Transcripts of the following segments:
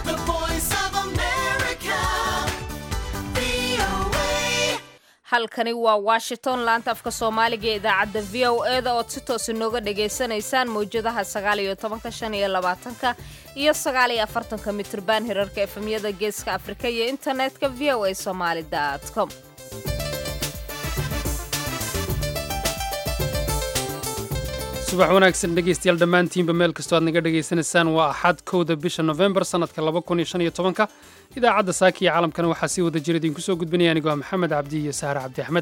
The voice of America. VOA. halkani waa washington laanta afka soomaaliga ee idaacadda v o e da ood si toosa nooga dhagaysanaysaan mawjadaha sagaal iyo tobanka shan iyo labaatanka iyo sagaal iyo afartanka mitrban hirarka efemyada geeska afrika iyo internetka v o a somaali com subax wanaagsan dhegaystayaal dhammaantiinba meel kastoo aad naga dhegaysanaysaan waa axad kowda bisha nofembar sannadka laba kun iyo shan iyo tobanka idaacadda saaka iyo caalamkana waxaa sii wada jira idinku soo gudbinaya anigoo ah maxamed cabdi iyo sahre cabdi axmed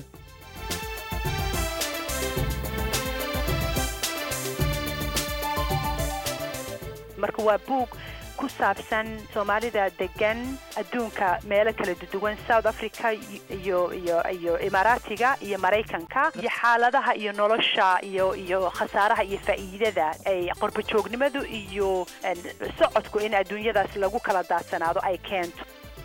marka waa buug ku saabsan soomaalida degan adduunka meelo kala duwan south africa iyo iyo iyo imaaraatiga iyo maraykanka iyo xaaladaha iyo nolosha iyo iyo khasaaraha iyo faa'iidada ay qorbajoognimadu iyo en, socodku in adduunyadaas lagu kala daadsanaado ay keento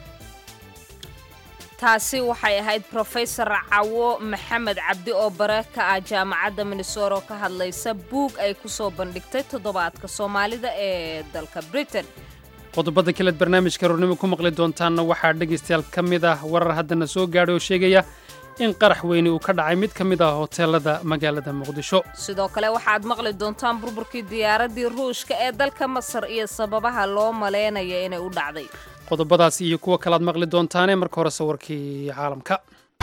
taasi waxay ahayd profesor cawo maxamed cabdi oo bare ka ah jaamacadda minnesota oo ka hadlaysa buug ay ku soo bandhigtay toddobaadka soomaalida ee dalka britain qodobada kaleed barnaamijka roornimo ku maqli doontaanna waxaa dhegaystayaal ka mid ah warar haddana soo gaadhay oo sheegaya in qarax weyni uu ka dhacay mid ka mid ah hoteelada magaalada muqdisho sidoo kale waxaad maqli doontaan burburkii diyaaraddii ruushka ee dalka masar iyo sababaha loo maleynaya inay u dhacday qodobadaasi iyo kuwa kalaad maqli doontaane marka hore sawirkii caalamka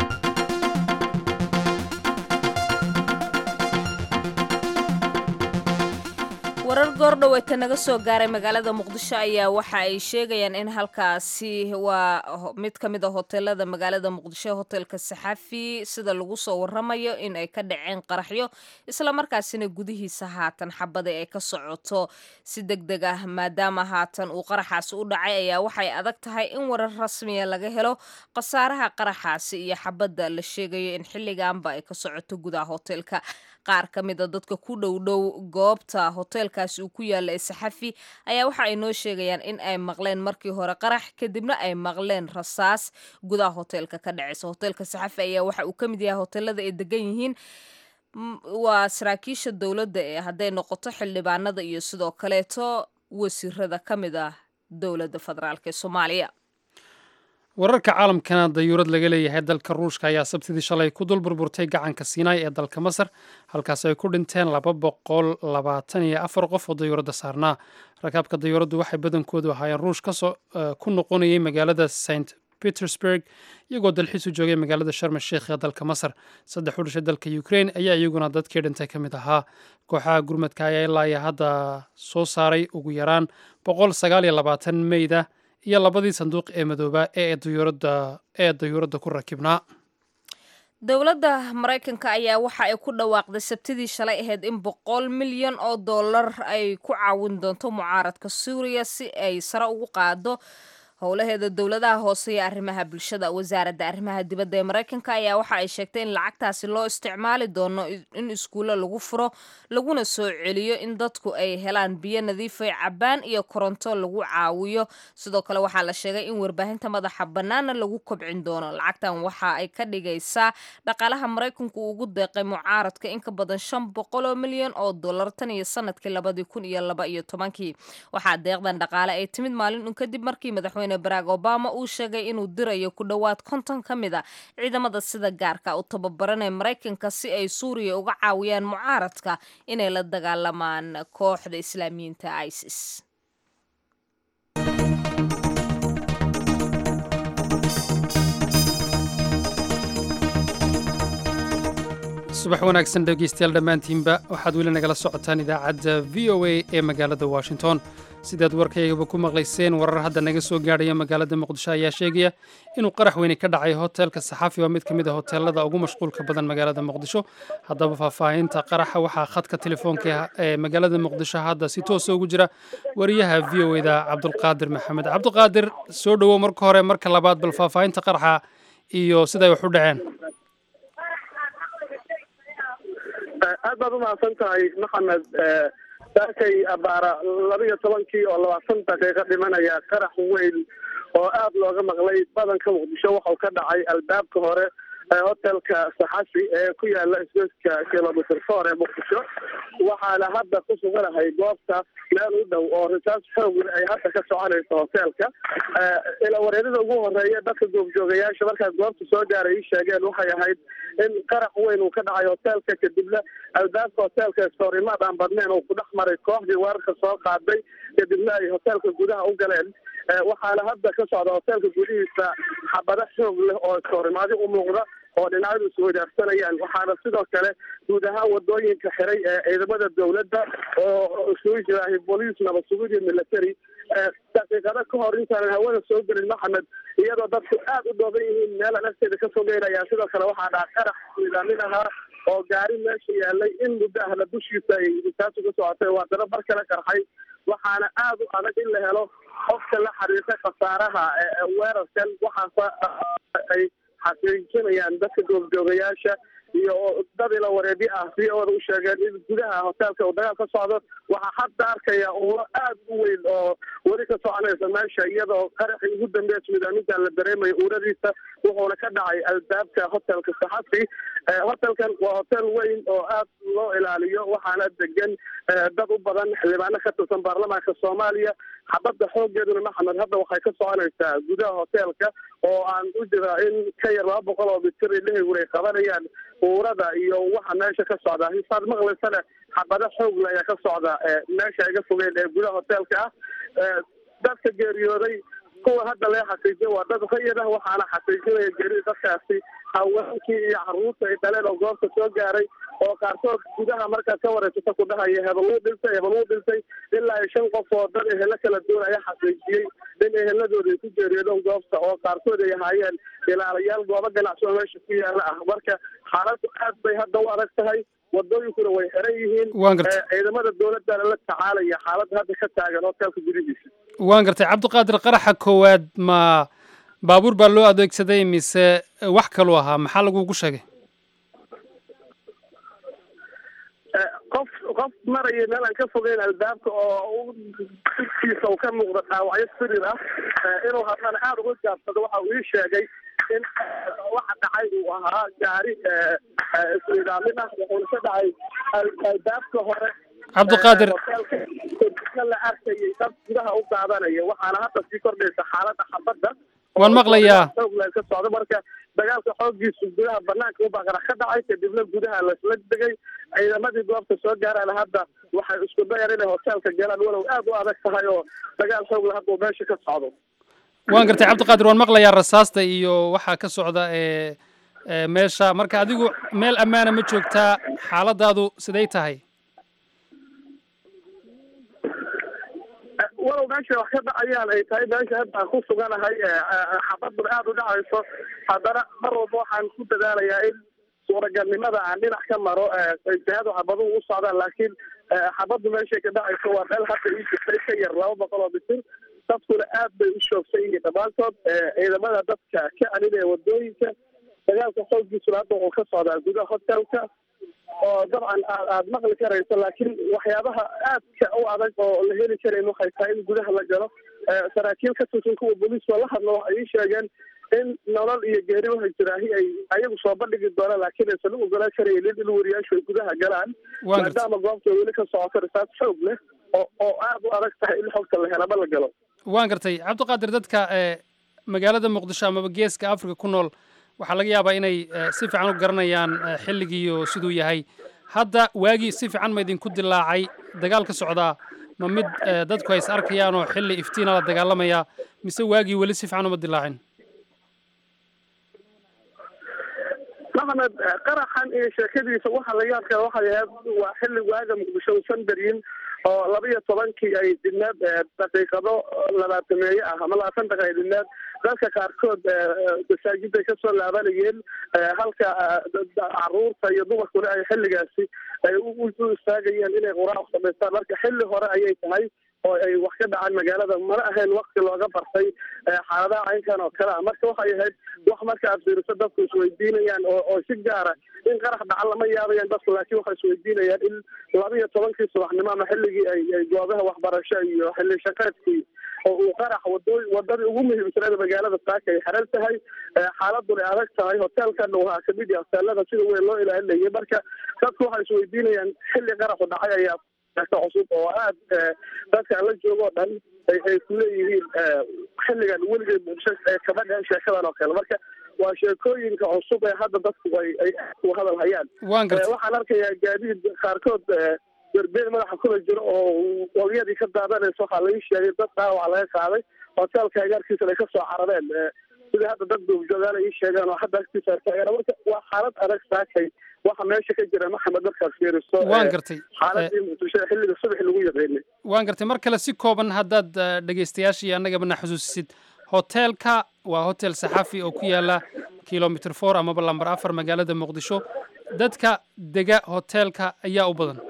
warar goordhoweeta naga soo gaaray magaalada muqdisho ayaa waxa ay sheegayaan in halkaasi waa ho- mid ka mid a hoteelada magaalada muqdisho hotelka saxafi sida lagu soo waramayo in ay ka dhaceen qaraxyo islamarkaasina gudihiisa haatan xabada ay ka socoto si deg deg ah maadaama haatan uu qaraxaasi u dhacay ayaa waxay adag tahay in warar rasmiya laga helo khasaaraha qaraxaasi iyo xabadda la sheegayo in xilliganba ay ka socoto gudaha hotelka qaar ka mid a dadka ku dhow dhow goobta hoteelkaasi uu ku yaalla ee saxafi ayaa waxa ay noo sheegayaan in ay maqleen markii hore qarax kadibna ay maqleen rasaas gudaha hoteelka ka dhacaysa hoteelka saxafi ayaa waxa uu ka mid yahay hoteelada ay degan yihiin m- waa saraakiisha dowladda ee hadday noqoto xildhibaanada iyo sidoo kaleeto wasiirada ka mid ah dowladda federaalk ee soomaaliya wararka caalamkana dayuurad laga leeyahay dalka ruushka ayaa sabtidii shalay ku dul burburtay gacanka siinaay ee dalka masar halkaas ay ku dhinteen laba boqol labaatan iyo afar qof oo dayuuradda saarnaa rakaabka dayuuraddu waxay badankoodu ahaayeen ruush kasoo eh, ku noqonayay magaalada st petersburg iyagoo dalxiis u joogay magaalada sharm sheikh ee dalka masar saddex u dhashay dalka ukraine ayaa iyaguna dadkii dhintay ka mid ahaa kooxaha gurmadka ayaa ilaa iyo hadda soo saaray ugu yaraan boqol sagaal iyo labaatan meyda iyo labadii sanduuq ee madoobaa ee dayuuradda ee dayuuradda ku rakibnaa dowladda maraykanka ayaa waxa ay ku dhawaaqday sabtidii shalay ahayd in boqol milyan oo dollar ay ku caawin doonto mucaaradka suuriya si ay sare ugu qaado howlaheeda dowladaha hoose iyo arrimaha bulshada wasaaradda arrimaha dibadda ee maraykanka ayaa waxa ay sheegtay in lacagtaasi loo isticmaali doono in iskuulo lagu furo laguna soo celiyo in dadku ay helaan biyo nadiif ay cabbaan iyo koronto lagu caawiyo sidoo kale waxaa la sheegay in warbaahinta madaxa bannaana lagu kobcin doono lacagtan waxa ay ka dhigaysaa dhaqaalaha maraykanku uu ugu deeqay mucaaradka in ka badan shan boqol oo milyan oo dollar tan iyo sanadkii labadii kun iyo laba iyo tobankii waxaa deeqdan dhaqaale ay timid maalin un kadib markii madaxweyne barack obama uu sheegay inuu dirayo ku dhowaad konton ka mid a ciidamada sida gaarka u tababaranee maraykanka si ay suuriya uga caawiyaan mucaaradka inay la dagaalamaan kooxda islaamiyiinta isis subax wanaagsan dhegaystayaal dhammaantiinba waxaad weli nagala socotaan idaacadda v o a ee magaalada washington sidaad warkaygaba ku maqlayseen warar hadda naga soo gaadhaya magaalada muqdisho ayaa sheegaya inuu qarax weyni ka dhacay hoteelka saxaafi waa mid ka mid a hoteelada ugu mashquulka badan magaalada muqdisho haddaba faahfaahinta qaraxa waxaa khadka telefoonka ee magaalada muqdisho hadda si toosa ugu jira wariyaha v o da cabdulqaadir maxamed cabdulqaadir soo dhowow marka hore marka labaad bal faahfaahinta qaraxa iyo siday wax u dhaceen aad baad umahadsan tahay maxamed saakay abaara laba iyo tobankii oo labaatan daqiiqo dhimanaya qarax weyn oo aad looga maqlay badanka muqdisho waxau ka dhacay albaabka hore hotelka saxafi ee ku yaala isgoyska kilomitr four ee muqdisho waxaana hadda ku suganahay goobta meel u dhow oo risaas xoogli ay hadda ka soconayso hoteelka ila wareerida ugu horeeya dadka goobjoogayaasha markaa goobta soo gaaray ii sheegeen waxay ahayd in qarax weyn uu ka dhacay hoteelka kadibna albaabka hoteelka istoorimaad aan badnayn uu ku dhex maray kooxdii weerarka soo qaaday kadibna ay hoteelka gudaha u galeen waxaana hadda ka socda hoteelka gudihiisa xabado xoog leh oo istoorimaadi u muuqda oo dhinacyadu iswadaarsanayaan waxaana sidoo kale guud ahaan wadooyinka xiray ee ciidamada dowladda oo isugu jiraahay booliis nabad sugid iyo military daqiiqado ka hor intaanan hawada soo gelin maxamed iyadoo dadku aad u dhooban yihiin meelaan agteeda ka fogeynaya sidoo kale waxaa dhaca qarax niidaamin ahaa oo gaari meesha yaalay in muddo ahla dushiisa ay risaasu ka socotay waa daba bar kala qarxay waxaana aad u adag in la helo qofka la xiriirta khasaaraha weerarkan waxaase ay xaqiijinayaan dadka goobjoogayaasha iyo dad ila wareedyo ah si ooda u sheegeen in gudaha hoteelka uu dagaal ka socdo waxaa hadda arkaya uuro aad u weyn oo weli ka soconaysa meesha iyadoo qaraxii ugu dambeeya midaaminta la dareemayo uuradiisa wuxuuna ka dhacay albaabka hotelka saxafi hotelkan waa hotel weyn oo aad loo ilaaliyo waxaana degan dad u badan xildhibaano ka tirsan baarlamaanka soomaaliya xabadda xoogeeduna maxamed hadda waxay ka soconaysaa gudaha hoteelka oo aan u jira in ka yar laba boqol oo mitir ilahaygur ay qabanayaan uurada iyo waxa meesha ka socda hisaad maqlaysana xabado xoogle ayaa ka socda meesha iga fogeen ee gudaha hoteelka ah dadka geeriyooday kuwa hadda lee xaqiijiya waa dad rayid ah waxaana xaqiijinaya geerida dadkaasi haweenkii iyo caruurta ay dhaleen oo goobta soo gaaray oo qaarkood gudaha markaad ka wareysata ku dhahaya hebel wuu dhintay hebel wuu dhintay ilaa iyo shan qof oo dad ehelo kala duwan ayaa xaqiijiyey in eheladooda ay ku geeriyoodeen goobta oo qaarkood ay ahaayeen ilaalayaal goobo ganacsi oo meesha ku yaala ah marka xaaladdu aad bay hadda u adag tahay wadooyinkuna way xiran yihiin waan gartay ciidamada dowladana la tacaalaya xaaladda hadda ka taagan hoteelka gudihiisa waan gartay cabdiqaadir qaraxa koowaad ma baabuur baa loo adeegsaday mise wax kaluu ahaa maxaa lagugu sheegay qof qof maraya meel aan ka fogeyn albaabka oo dugtiisa uu ka muuqda dhaawacyo sirir ah inuu haddana aada uga gaabsado waxa uu ii sheegay in waxa dhacay uu ahaa gaari isnidaamin ah wuxuuna ka dhacay albaabka hore cabdiqaadir hoteelka la arkayay dad gudaha u qaadanaya waxaana hadda sii kordhaysa xaaladda xabadda waan maqlayaa xoogla ka socdo marka dagaalka xooggiisu gudaha banaanka u baqara ka dhacay kadibna gudaha lasla degay ciidamadii goobta soo gaaraan hadda waxay isku dayaan inay hoteelka galaan walow aad u adag tahay oo dagaal xoogla hadda uu meesha ka socdo waan gartay cabdiqaadir waan maqlayaa rasaasta iyo waxaa ka socda ee meesha marka adigu meel ammaana ma joogtaa xaaladaadu siday tahay walow meesha wax ka dhacayaan ay tahay meesha hadda aan ku suganahay xabaduna aada u dhacayso haddana mar walba waxaan ku dadaalayaa in suuragalnimada aan dhinac ka maro ijtihaadu xabaduhu u socdaan laakiin xabaddu meeshay ka dhacayso waa meel hadda ii jirtay ka yar laba boqol oo mitir dadkuna aad bay u shoogsan yihiin dhammaantood ciidamada dadka ka caninaya wadooyinka dagaalka xooggiisuna hadda wuxuu ka socdaa gudaha hotelka oo dabcan aad aada maqli karayso laakiin waxyaabaha aadka u adag oo la heli karayn waxay tahay in gudaha la galo saraakiil ka tirsan kuwa booliiska la hadlo waxay ii sheegeen in nolol iyo geeri waxay jiraahi ay ayagu soo bandhigi doonaan laakiin aysan u ogolaan karaynin in wariyaashu ay gudaha galaan maadaama goobta weli ka socoto risaas xoog leh oo oo aada u adag tahay in xogta la helaba la galo waan gartay cabdiqaadir dadka magaalada muqdisho amaba geeska africa ku nool waxaa laga yaabaa inay si fiican u garanayaan xilligiiyo siduu yahay hadda waagii si fiican ma idinku dilaacay dagaal ka socdaa ma mid dadku ay is arkayaan oo xilli iftiina la dagaalamayaa mise waagii weli si fiican uma dilaacin maxamed qaraxan iyo sheekadiisa waxa la yaabka waxay ahayd waa xilli waaga muqdisho usan daryin oo laba iyo tobankii ay didneed daqiiqado labaatameeye ah ama labaatan daqiiqa ay didneed dadka qaarkood masaajiday kasoo laabanayeen halka caruurta iyo dumarkuna ay xilligaasi ay u istaagayeen inay quraac samaystaan marka xilli hore ayay tahay oo ay wax ka dhacaan magaalada mana ahayn wakti looga bartay xaaladaha caynkan oo kale ah marka waxay ahayd wax marka aad fiiriso dadku isweydiinayaan oo oo si gaara in qarax dhaca lama yaabayaan dadku laakiin waxay isweydiinayaan in laba iyo tobankii subaxnimo ama xilligii ay ay goobaha waxbarasho iyo xilli shaqeedkii oo uu qarax wado wadadii ugu muhiimsaneeda magaalada saaka ay xeran tahay xaaladuna ay adag tahay hoteelkana waa kamid yahay hoteelada sida weyn loo ilaalinayay marka dadku waxay isweydiinayaan xilli qaraxu dhacay ayaa cusub oo aad dadka aan la joogo o dhan ay ku leeyihiin xilligan weligeed bulsho kama dhehen sheekadan oo kale marka waa sheekooyinka cusub ee hadda dadku ay ay ku hadal hayaan waxaan arkayaa gaadiid qaarkood berbeen madaxa kula jiro oo walyadii ka daadanaysa waxaa laga sheegay dad dhaawac laga qaaday hoteelka agaarkiisana ay kasoo carareen sida hadda dad goobjoogaan ay ii sheegeen oo hadda agtiisa taageera marka waa xaalad adag saakay waxa meesha ka jira maxamed markaad fiiriso waan gartay xaaladii muqdisho xilliga subaxi lagu yaqaynay waan gartay mar kale si kooban haddaad dhegaystayaashii annagabana xusuusisid hoteelka waa hotel saxafi oo ku yaala kilomitr four amaba lamber afar magaalada muqdisho dadka dega hoteelka ayaa u badan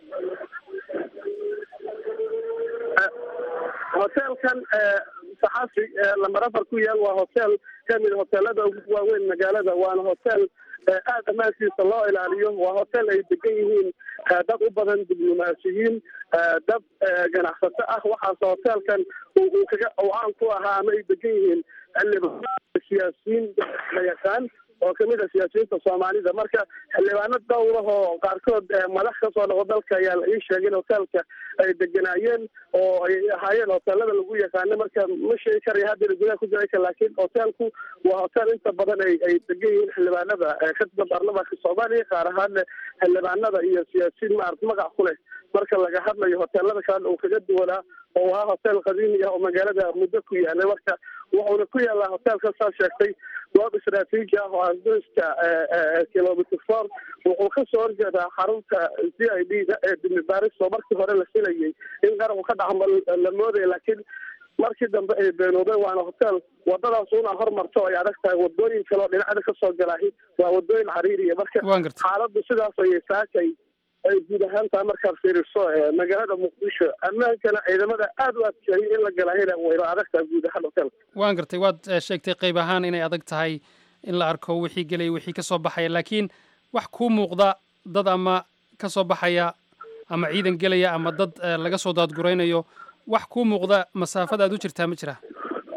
hoteelkan saxafi lamber afar ku yaal waa hotel kamid hoteelada ugu waaweyn magaalada waana hotel aada ammaankiisa loo ilaaliyo waa hotel ay degan yihiin dad u badan diblomaasiyiin dad ganacsato ah waxaase hoteelkan uu kaga uu caan ku ahaa ama ay degan yihiin siyaasiyiin la yaqaan oo kamid a siyaasiyiinta soomaalida marka xildhibaano dhowrahoo qaarkood madax kasoo noqo dalka ayaa la ii sheegay in hoteelka ay deganaayeen oo ay ahaayeen hoteelada lagu yaqaano marka ma sheegi karaya haddina gudaha ku jira laakiin hoteelku waa hotel inta badan ay ay degan yihiin xildhibaanada ka tirsan baarlamaanka soomaaliya qaar ahaana xildhibaanada iyo siyaasiyiin maarata magac ku leh marka laga hadlayo hoteelada kalena uu kaga duwanaa oo ahaa hotel qadiimi ah oo magaalada muddo ku yaalay marka wuxuuna ku yaalaa hoteelka saa sheegtay goob istaraatiiji ah oo asdoyska kilomitr four wuxuu kasoo horjeedaa xarunta c i d da ee dimi baris oo markii hore la filayay in qaraxu ka dhaca la moodaya laakiin markii dambe ay beenoobeen waana hotel wadadaas una hormarto ay adag tahay wadooyin kale oo dhinacda kasoo galaahi waa wadooyin cariiriya marka xaaladdu sidaas ayay saakay ay guud ahaan tahay markaad fiiriso magaalada muqdisho ammaankana ciidamada aada u adkeeyay in la galahayna wayna adag tahay guud ahaan hotelka waan gartay waad sheegtay qayb ahaan inay adag tahay in la arko wixii gelaya wixii ka soo baxaya laakiin wax kuu muuqda dad ama ka soo baxaya ama ciidan gelaya ama dad laga soo daadguraynayo wax kuu muuqda masaafada aad u jirtaa ma jira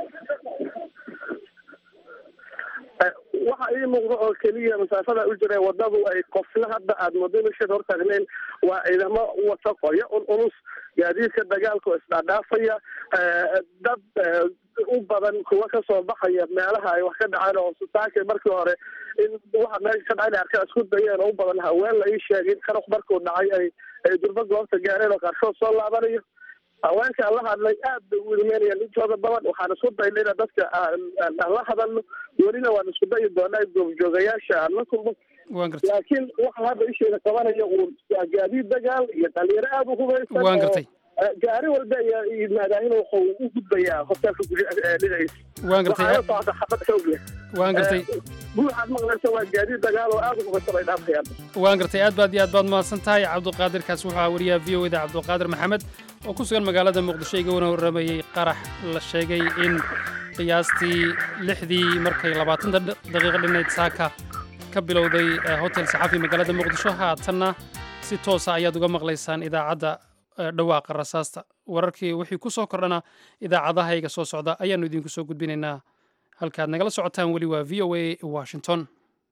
waxa ii muuqda oo keliya masaafada u jira wadadu ay qofna hadda aad moodo meesheed hortaagleen waa ciidamo wata qoyo un ulus gaadiidka dagaalka oo isdhaadhaafaya dad u badan kuwa kasoo baxaya meelaha ay wax ka dhaceen oo saakay markii hore in waxa meesha ka dhacay arka isku dayeen oo u badan haween la ii sheegay in qarax markuu dhacay ay ay durba goobta gaareen oo qaarkood soo laabanayo haweenkaan la hadlay aad bay u ilmeynayaan intooda badan waxaan isku daynay ina dadka aan la hadalno welina waan isku dayi doonaa goobjoogayaasha aan la kulmo laakiin waxa hadda isheeda qabanaya uun waa gaadiid dagaal iyo dhalinyaro aada u hubaysan waan gartay gaari walba ayaa yimaadaahin wuxuu u gudbayaa hoteelka dhinaciisa waan gartay socda xabad xoog leh waan gartay guuxaad maqlaysa waa gaadiid dagaal oo aada u hubaysan ay dhaafayaan waan gartay aad baad iyo aad baad mahadsan tahay cabduqaadir kaas wuxuu ahaa wariyaha v o eda cabduqaadir maxamed oo ku sugan magaalada muqdisho iga wana warramayey qarax la sheegay in qiyaastii lixdii markay labaatan daqiiqo dhinayd saaka ka bilowday hotel saxafi magaalada muqdisho haatanna si toosa ayaad uga maqlaysaan idaacadda dhawaaqa rasaasta wararkii wixii ku soo kordhana idaacadahayga soo socda ayaannu idinku soo gudbinaynaa halkaad nagala socotaan weli waa v o a washington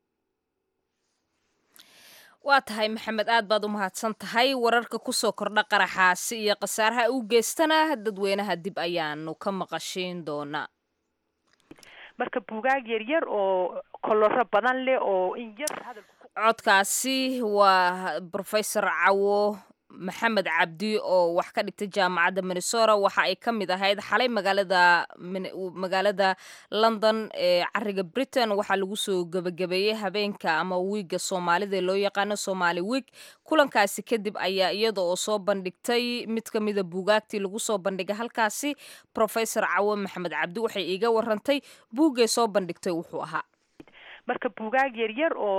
waa tahay maxamed aad baad u mahadsan tahay wararka kusoo kordha qaraxaasi iyo khasaaraha u geystana dadweynaha dib ayaanu ka maqashiin doonaa marka buugaag yaryar oo koloro badan leh oo in yar hadalku codkaasi waa brofesor cawo maxamed cabdi oo wax ka dhigtay jaamacadda minnesota waxa ay ka mid ahayd xalay magaalada magaalada london ee cariga britain waxaa lagu soo gebagabeeyey habeenka ama wiiga soomaalida loo yaqaano somaali wiig kulankaasi kadib ayaa iyada oo soo bandhigtay mid ka mida buugaagtii lagu soo bandhigay halkaasi professor cawo maxamed cabdi waxay iiga warantay buuggay soo bandhigtay wuxuu ahaa marka buugaag yaryar oo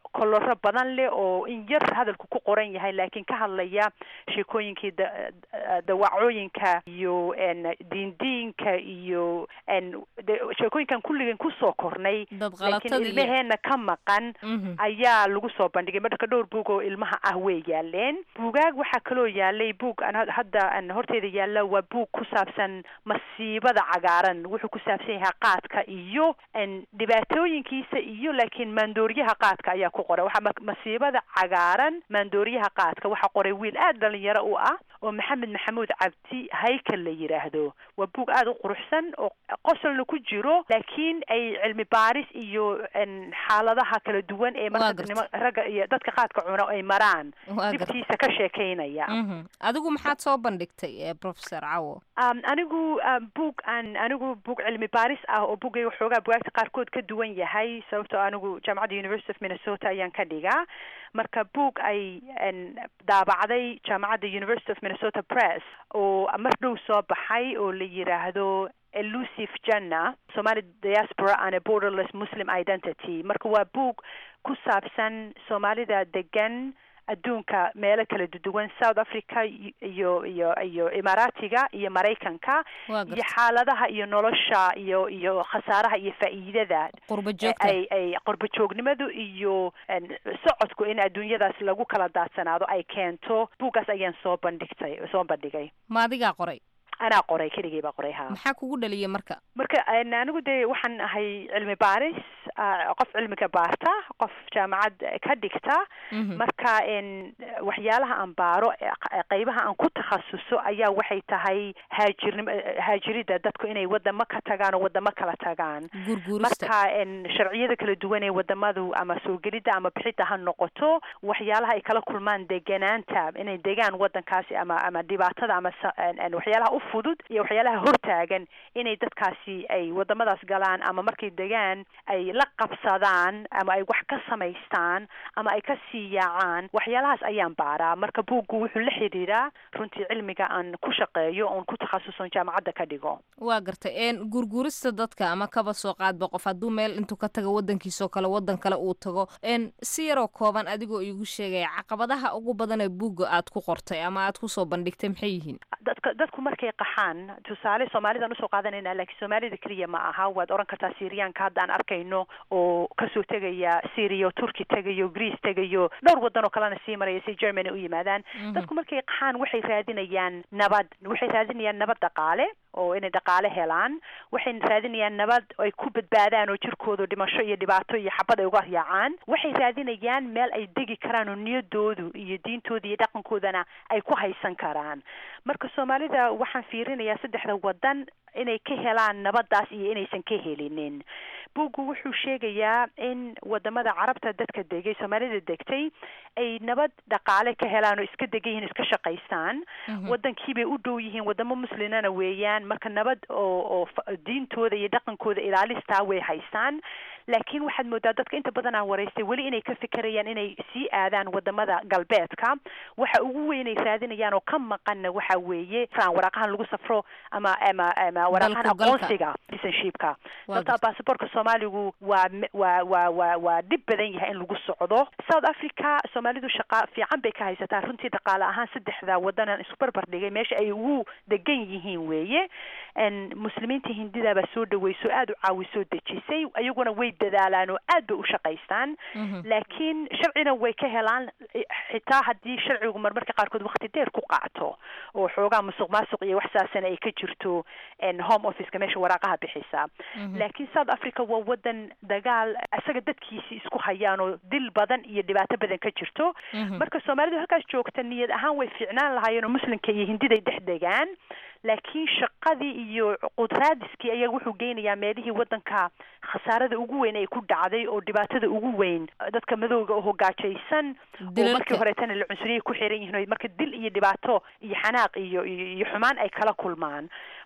koloro badan leh oo in yar hadalku ku qoran yahay laakiin ka hadlaya sheekooyinkii da- da- dawacooyinka iyo n diindiinka iyo n de- sheekooyinkan kulligan kusoo kornay dad laakiin qalatada iyo ilmaheena ka maqan Mhm. ayaa lagu soo bandhigay marka dhowr buug oo ilmaha ah way yaaleen buugaag waxaa kaloo yaalay buug aan had- hadda aan horteeda yaalla waa buug ku saabsan masiibada cagaaran wuxuu ku saabsan yahay qaadka iyo n dhibaatooyinkiisa iyo laakiin maandooriyaha qaadka ayaa ku qoray waxaa ma- masiibada cagaaran maandooriyaha qaadka waxaa qoray wiil aad dhalinyaro u ah oo maxamed maxamuud cabdi haykal la yidhaahdo waa buug aad u quruxsan oo qosolna ku jiro laakiin ay cilmi baaris iyo n xaaladaha kala duwan ee Waa marka gartay. nima- ragga iyo dadka qaadka cuna ay maraan waa garta dhibtiisa ka sheekaynaya Mhm. adigu maxaad soo bandhigtay eh, professor cawo Um, anigu um, buug aan anigu buug cilmi baaris ah oo buggayga waxoogaa bugaagta qaarkood ka duwan yahay sababtoo anigu jaamacadda university of minnesota ayaan ka dhigaa marka buug ay n daabacday jaamacadda university of minnesota press oo mar dhow soo baxay oo la yidhaahdo elusive janna somali diaspora and a borderless muslim identity marka waa buug ku saabsan soomaalida degan adduunka meelo kala duwan south africa y- iyo iyo iyo imaaraatiga iyo maraykanka waa iyo garta xaaladaha iyo nolosha iyo iyo khasaaraha iyo faa'iidada qurba ee joogta ay ay qurbo joognimadu iyo n socodku in adduunyadaas lagu kala daadsanaado ay keento buuggaas ayaan soo bandhigtay soo bandhigay ma adigaa qoray anaa qoray keligay baa qoray ha maxaa kugu dhaliyay marka marka n anigu dee waxaan ahay cilmi baaris ah, qof cilmiga baarta qof jaamacad ka dhigta Mhm. marka n waxyaalaha aan baaro ee q- qaybaha aan ku takhasuso ayaa waxay tahay haajirnimo haajirida dadku inay wadamo ka tagaan oo wadamo kala tagaan gurguurista marka n sharciyada kala duwan ee wadamadu ama soo gelidda ama bixidda ha noqoto waxyaalaha ay kala kulmaan deganaanta inay degaan wadankaasi ama ama dhibaatada ama sa- n- n- waxyaalaha u fudud iyo waxyaalaha hortaagan inay dadkaasi ay wadamadaas galaan ama markay degaan ay la qabsadaan ama ay wax ka samaystaan ama ay ka sii yaacaan waxyaalahaas ayaan baaraa marka buuggu wuxuu la xidhiidhaa runtii cilmiga aan ku shaqeeyo oon ku takhasuson jaamacadda ka dhigo waa gartay een gurgurista dadka ama kaba soo qaadba qof hadduu meel intuu ka tago wadankiisoo kale wadan kale uu tago een si yaroo kooban adigoo iigu sheegaya caqabadaha ugu badan ee buugga aad ku qortay ama aad kusoo bandhigtay maxay yihiin dadka dadku markay qaxaan tusaale soomaalidaan usoo qaadanayna laakiin soomaalida keliya ma aha waad oran kartaa syriyaanka hadda aan arkayno oo kasoo tegaya syria oo turki tegayo greece tegayo dhowr wadan oo kalena sii maraya si germany u yimaadaan dadku markay qaxaan waxay raadinayaan nabad waxay raadinayaan nabad dhaqaale oo inay dhaqaale helaan waxay raadinayaan nabad ay ku badbaadaan oo jirkooda dhimasho iyo dhibaato iyo xabad ay uga yaacaan waxay raadinayaan meel ay degi karaan oo niyadoodu iyo diintooda iyo dhaqankoodana ay ku haysan karaan marka soomaalida waxaan fiirinayaa saddexda wadan inay ka helaan nabadaas iyo inaysan ka helinin buuggu wuxuu sheegayaa in wadamada carabta dadka degay soomaalida degtay ay nabad dhaqaale ka helaan oo iska degan yihiin iska shaqaystaan wadankiibay u dhow yihiin wadamo muslimana weeyaan marka nabad oo oo fa- diintooda iyo dhaqankooda ilaalistaa way haystaan laakiin waxaad moodaa dadka inta badan aan waraystay weli inay ka fikirayaan inay sii aadaan wadamada galbeedka waxa ugu weyn ay raadinayaan oo ka maqanna waxa weeye fran waraaqahan lagu safro ama ama ama waraaqahan Dalku galka. aqoonsiga citizenshipka Waa sababtaa baasaboorka soomaaligu waa me- waa waa waa waa dhib badan yahay in lagu socdo south africa soomaalidu shaqa fiican bay ka haysataa runtii dhaqaale ahaan saddexda wadanan isku barbar dhigay meesha ay ugu degan yihiin weeye n muslimiinta hindida baa soo dhaweyso aada u caawisoo dejisay ayaguna way dadaalaan oo aad bay u shaqaystaan laakiin sharcina way ka helaan i- xitaa haddii sharcigu marmarka qaarkood waqti dheer ku qaato oo xoogaa musuq maasuq iyo wax saasana ay ka jirto n home officeka meesha waraaqaha bixisa laakiin south africa waa wadan dagaal isaga dadkiisi isku hayaan oo dil badan iyo dhibaato badan ka jirto marka soomaalidu halkaas joogta niyad ahaan way fiicnaan lahaayeen oo muslimka iyo hindiday dhex degaan laakiin shaqadii iyo qudraadiskii ayaa wuxuu geynayaa meelihii wadanka khasaarada ugu weyn ay ku dhacday oo dhibaatada ugu weyn dadka madowga oo hogaajaysan oo Dilalka. markii horeetana la cunsuriyay ku xiran yihiin oo marka dil iyo dhibaato iyo xanaaq iyo iyo iyo xumaan ay kala kulmaan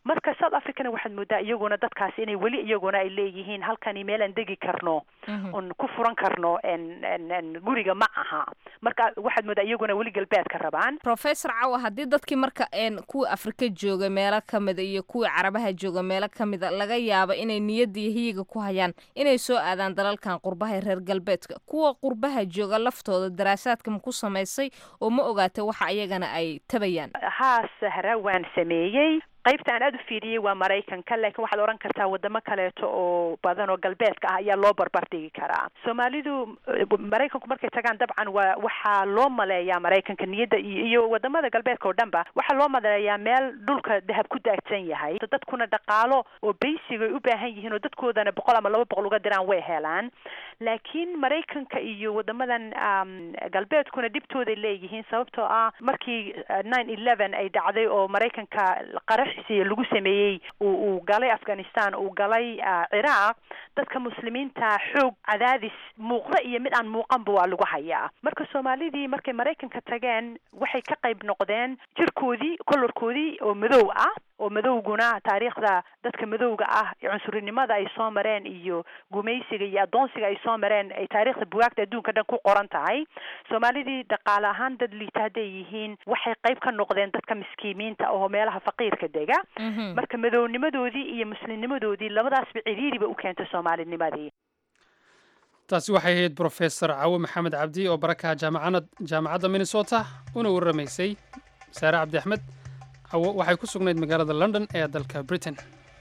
marka south africana waxaad moodaa iyaguna dadkaasi inay weli iyaguna ay leeyihiin halkani meelaan degi karno un ku furan karno en en en guriga ma aha marka waxaad moodaa iyaguna weli galbeedka rabaan professor cawa haddii dadkii marka een kuwii afrika jooga meelo ka mida iyo kuwii carabaha jooga meelo ka mida laga yaabo inay niyadda iyo hiyiga ku hayaan inay soo aadaan dalalkan qurbaha ee reer galbeedka kuwa qurbaha jooga laftooda daraasaadka ma ku samaysay oo ma ogaatay waxa iyagana ay tabayaan haa sahra waan sameeyey qaybta aan aada u fiiriyey waa maraykanka laakiin waxaad odhan kartaa wadamo kaleeto oo badan oo galbeedka ah ayaa loo barbar dhigi karaa soomaalidu eh, maraykanku markay tagaan dabcan waa waxaa loo maleeyaa maraykanka niyadda iyo iyo wadamada galbeedka oo dhanba waxaa loo maleeyaa meel dhulka dahab ku daagsan yahay dadkuna dhaqaalo oo basic ay u baahan yihiin oo dadkoodana boqol ama laba boqol uga diraan way helaan laakiin maraykanka iyo wadamadan um, galbeedkuna dhibtooday leeyihiin sababtoo ah markii nine eleven ay dhacday oo maraykanka qaraxiisa lagu sameeyey uu uu galay afghanistan uu galay ah, ciraaq dadka muslimiinta xoog cadaadis muuqda iyo mid aan muuqanba waa lagu hayaa marka soomaalidii markay maraykanka tageen waxay ka qayb noqdeen jirkoodii kolorkoodii oo madow ah oo madowguna taariikhda dadka madowga ah ee cunsurinimada ay soo mareen iyo gumaysiga iyo adoonsiga ay soo mareen ay taariikhda bugaagta adduunka dhan ku qoran tahay soomaalidii dhaqaale ahaan dad liita hadday yihiin waxay qayb ka noqdeen dadka miskiimiinta oo meelaha faqiirka dega marka madownimadoodii iyo muslimnimadoodii labadaasba ciriiriba u keentay soomaalinimadii taasi waxay ahayd brofesor cawe maxamed cabdi oo barakaha jaamacana jaamacadda minnesota una warramaysay saare cabdi axmed cawo waxay ku sugnayd magaalada london ee dalka britain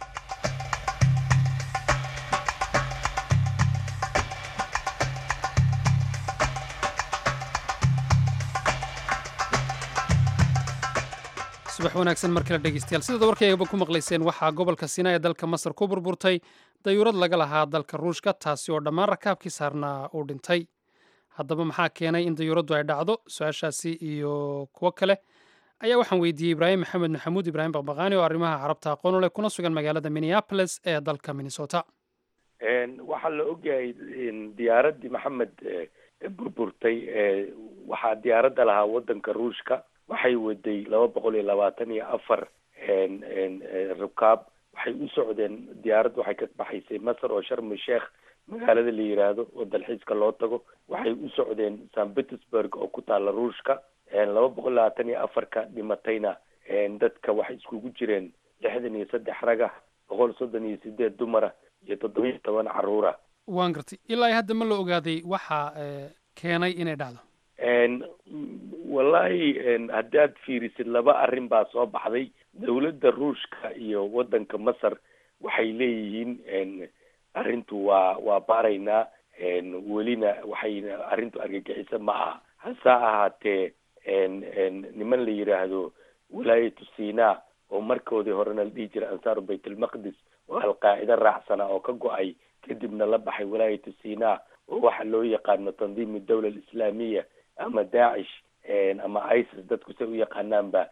subax wanaagsan mar kale dhegeystayaal sidaad warkaygaba ku maqlayseen waxaa gobolka sinaa ee dalka masar ku burburtay dayuurad laga lahaa dalka ruushka taasi oo dhammaan rakaabkii saarnaa uu dhintay haddaba maxaa keenay in dayuuraddu ay dhacdo su-aashaasi iyo kuwo kale ayaa waxaan weydiiyey ibraahim maxamed maxamuud ibraahim baqbaqaani oo arrimaha carabta aqoon u leh kuna sugan magaalada minneapolis ee dalka minnesota waxaa la ogyahay diyaaraddii maxamed burburtay waxaa diyaaradda lahaa waddanka ruushka waxay waday laba boqol iyo labaatan iyo afar rukaab waxay u socdeen diyaarad waxay ka baxaysay masar oo sharmi sheekh magaalada la yiraahdo oo dalxiiska loo tago waxay u socdeen st petersburg oo ku taala ruushka laba boqol labaatan iyo afarka dhimatayna dadka waxay iskugu jireen lixdan iyo saddex raga boqol soddon iyo sideed dumara iyo toddoba iyo toban caruura waan gartay ilaa iyo hadda ma la ogaaday waxaa keenay inay dhacdo wallahi haddaad fiirisid laba arrin baa soo baxday dawladda ruushka iyo waddanka masar waxay leeyihiin arrintu waa waa baaraynaa welina waxayna arrintu argagixisa ma aha hase ahaatee niman la yidhaahdo wilaayatu sina oo markoodii horena la dhihi jiray ansaaru baytulmaqdis oo alqaacida raacsana oo ka go-ay kadibna la baxay wilaayatu sina oo waxa loo yaqaano tandiim dawla alislaamiya ama daacish ama isis dadku say u yaqaanaanba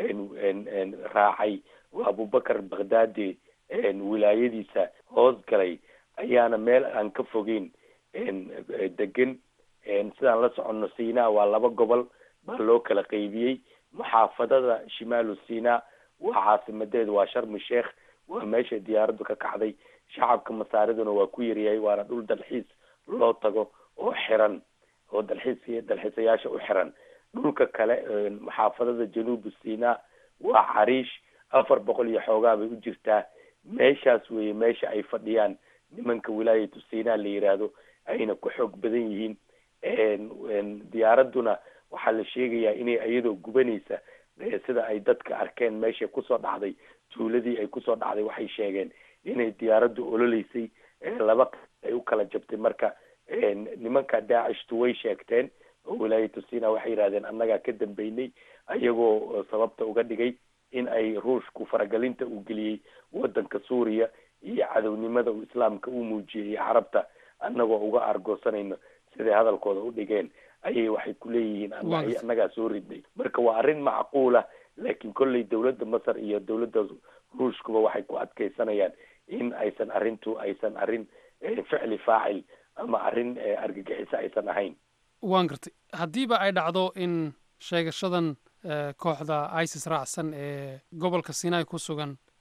raacay oo abubakar baghdadi wilaayadiisa hoos galay ayaana meel aan ka fogeyn degan sidaan la soconno sina waa laba gobol baa loo kala qaybiyey muxaafadada shimaalu sina waa caasimadeedu waa sharmi sheekh waa meesha diyaaraddu ka kacday shacabka masaariduna waa ku yaryahay waana dhul dalxiis loo tago oo xiran oo dalxiis dalxiisayaasha u xiran dhulka kale muxaafadada januubu sina waa cariish afar boqol iyo xoogaa bay u jirtaa meeshaas weeye meesha ay fadhiyaan nimanka wilaayatu sina la yiraahdo ayna ku xoog badan yihiin diyaaradduna waxaa la sheegayaa inay iyadoo gubanaysa sida ay dadka arkeen meeshay kusoo dhacday tuuladii ay kusoo dhacday waxay sheegeen inay diyaaraddu ololeysay laba ay u kala jabtay marka nimanka daacishtu way sheegteen oo wilaayatu sina waxay yidhahdeen annagaa ka dambeynay ayagoo sababta uga dhigay in ay ruushku faragelinta uu geliyey waddanka suuriya iyo cadownimada uu islaamka u muujiyey carabta annagoo uga argoosanayno siday hadalkooda u dhigeen ayay waxay ku leeyihiin annagaa soo ridnay marka waa arrin macquula laakiin kolley dawladda masar iyo dawladda ruushkuba waxay ku adkeysanayaan in aysan arrintu aysan arrin ficli faacil ama arrin argagixiso aysan ahayn waan gartay haddiiba ay dhacdo in sheegashadan kooxda isis raacsan ee gobolka sinai ku sugan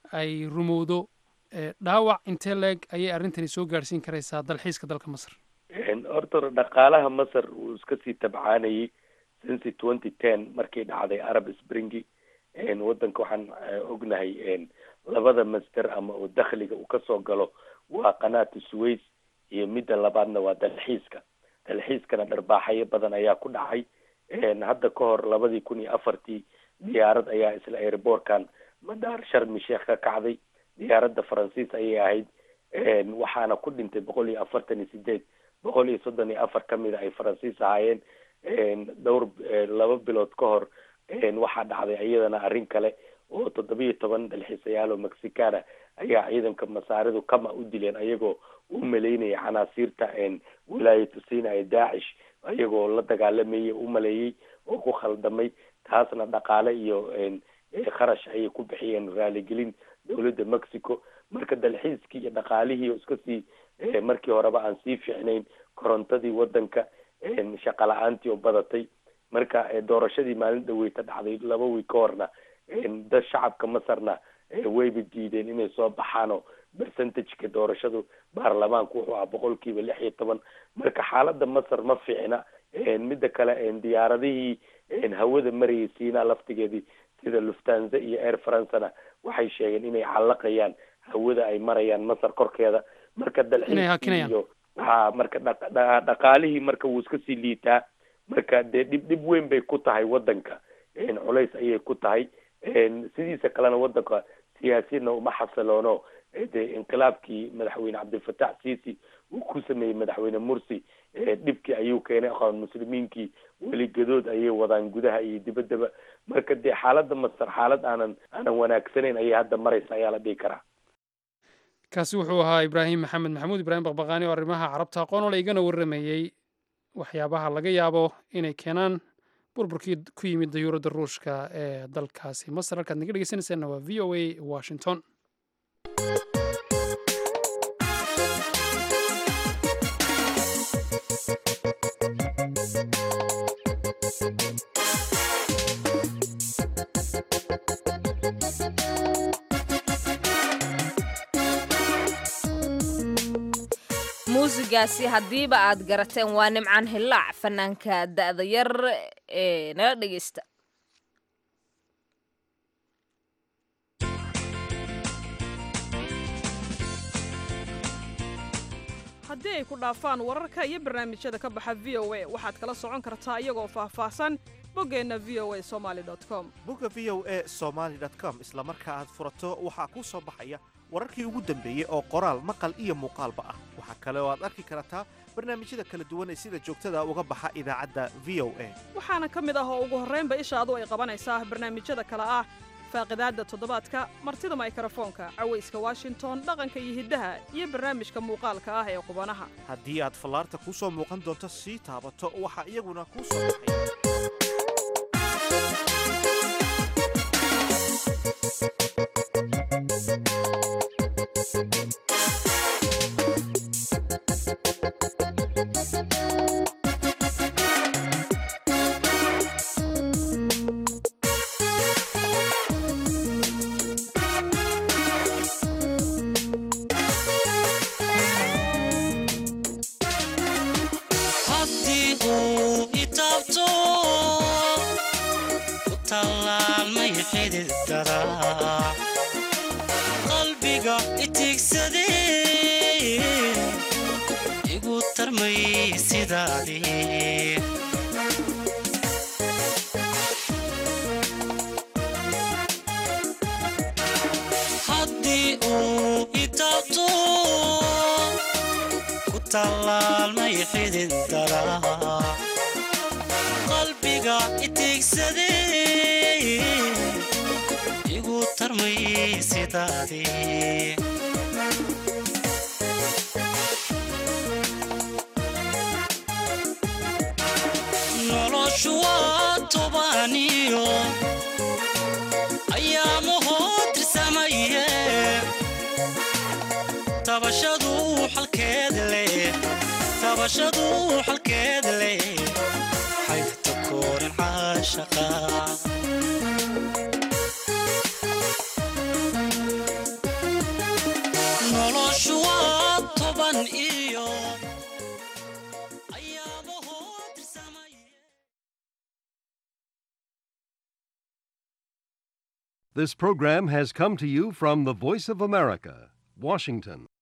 ay rumowdo ee, dhaawac intee leeg ayay arrintani soo gaadhsiin karaysaa dalxiiska dalka masar horta dhaqaalaha masar wuu iska sii tabcaanayay since twenty ten markii dhacday arab springi wadanka waxaan eh, ognahay en, labada masder ama oo dakhliga uu kasoo galo waa qanaata suways iyo midda labaadna waa dalxiiska dalxiiskana dharbaaxayo badan ayaa ku dhacay En, hadda ka hor labadii kun iyo afartii diyaarad ayaa isla airbortkan madaar sharmi sheekh ka kacday diyaaradda faransiis ayay ahayd En, waxaana ku dhintay boqol iyo afartan iyo sideed boqol iyo soddon iyo afar kamida ay faransiis ahaayeen En, dhowr eh, laba bilood ka hor En, waxaa dhacday iyadana arrin kale oo toddobiyo toban dalxiisayaal oo mexicana ayaa ciidanka masaaridu kama u dileen ayagoo u maleynaya canaasiirta en, wilaayatu sina ee daacish ayagoo la dagaalamayay u maleeyey oo ku khaldamay taasna dhaqaale iyo en, eh, kharash ayay ku bixiyeen raaligelin dowladda mexico marka dalxiiskii iyo dhaqaalihii oo iska sii eh, markii horeba aan sii fiicnayn korontadii wadanka en, shaqa la-aantii oo badatay marka eh, doorashadii maalin dhaweyta dhacday laba wiig ka horna en, dad shacabka masarna eh, wayba diideen inay soo baxaanoo percentageka doorashadu baarlamaanku wuxuu ahaa boqolkiiba lix iyo toban marka xaaladda masar ma fiicna En, midda kale en, diyaaradihii en, hawada marayay siinaa laftigeedii sida luftanza iyo air francena waxay sheegeen inay callaqayaan hawada ay marayaan masar korkeeda marka Inay dalxiiskii hakinayaan. iyo ha marka dhaq- dha- dhaqaalihii marka wuu iska sii liitaa marka dee dhib dhib weyn bay ku tahay wadanka En, culays ayay ku tahay En, sidiisa kalena wadanka siyaasiyadna uma xasiloono Eh, dee inqilaabkii madaxweyne cabdilfatax sisi uu ku sameeyey madaxweyne mursi eh, dhibkii ayuu keenay aqoon muslimiinkii weli gadood ayay wadaan gudaha iyo dibaddaba marka dee xaaladda masar xaalad aanan aanan wanaagsanayn ayay hadda maraysa ayaa la dhihi karaa kaasi wuxuu ahaa ibraahim maxamed maxamuud ibraahim baqbaqaani oo arrimaha carabta aqoon ole igana warramayey waxyaabaha laga yaabo inay keenaan burburkii ku yimid dayuuradda ruushka ee dalkaasi masar halkaad naga dhegeysanaysaanna waa v o a washington muusigaasi haddiiba aad garateen waa nimcaan hillaac fanaanka da'da yar ee nala dhegeysta haddii ay ku dhaafaan wararka iyo barnaamijyada ka baxa v o a waxaad kala socon kartaa iyagoo faahfaahsan boggeenna v o a somaali com bogga v o a somaly com isla marka aad furato waxaa kuu soo baxaya wararkii ugu dambeeyey oo qoraal maqal iyo muuqaalba ah waxaa kale oo aad arki kartaa barnaamijyada kala duwan ee sida joogtada uga baxa idaacadda v o a waxaana ka mid ah oo ugu horraynba ishaadu ay qabanaysaa barnaamijyada kale ah faaqidaadda toddobaadka martida maykrofoonka cawayska washington dhaqanka iyo hiddaha iyo barnaamijka muuqaalka ah ee qubanaha haddii aad fallaarta kuu soo muuqan doonto sii taabato waxaa iyaguna kuu soo baxaya haddii uu itaabto ku tallaalmay xididada qalbiga itigsadee igu tarmay sidaadii haddii uu itaabto ku tallaalmay xididada qalbiga itigsadee igu tarmay sidaadii noloshu waa tobaniyo ayaamahoo tirsamaye tabashadu xalkeed leh tabashadu xalkeed leh xaybta kooran caashaqa noloshu waa toban iyo This program has come to you from the Voice of America, Washington.